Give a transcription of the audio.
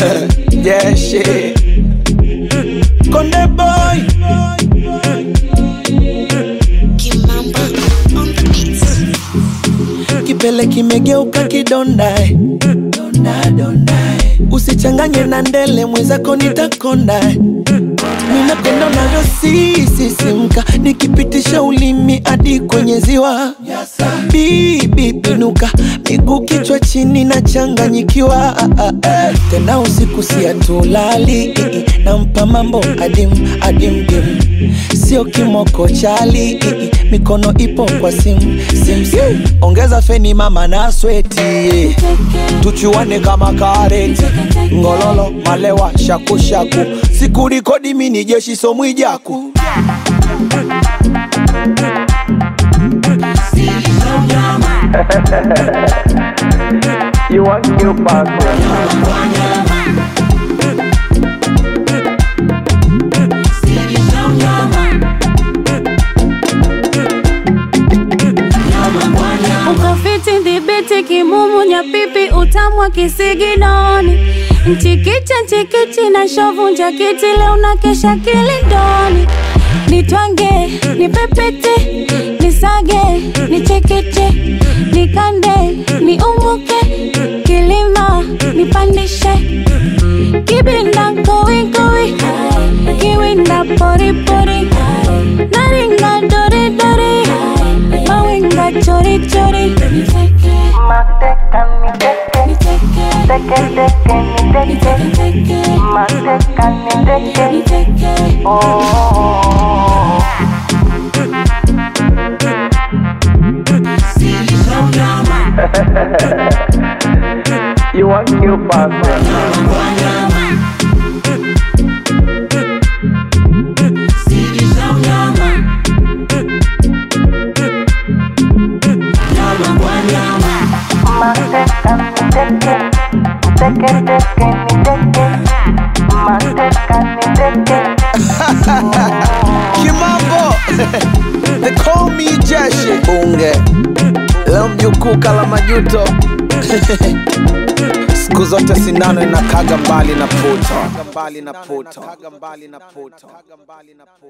yeah, shit. Konde boy. Kimamba on the beats. Kipele kimegeuka kidonda. eh. Donda, donda. eh. Usichanganye na ndele mwenzako nitakonda. eh. Ninapenda unavyosisisimka nikipitisha ulimi hadi kwenye ziwa. Bibi pinuka, miguu kichwa chini na changanyikiwa. Tena usiku siatulali, nampa mambo adim adim dim, sio kimoko chali, mikono ipo kwa sim sim sim. Ongeza feni mama na sweti, tuchuane kama kareti, ngololo malewa shakushaku, sikurikodi mini jeshi somwijaku You want new passport? ukafiti dhibiti kimumu nyapipi utamwa kisiginoni mchikicha nchikichi na shovu njakiti leo na kesha kilindoni nitwange nipepete nisage nichekeche nikande niumuke kilima nipandishe kibinda kowikowi kiwinda poripori naringa doridori mawinga chorichori You want new passport? Kimambo They call me Jeshi Bunge Leo mjukuu kala majuto Siku zote sinano inakaga mbali na puto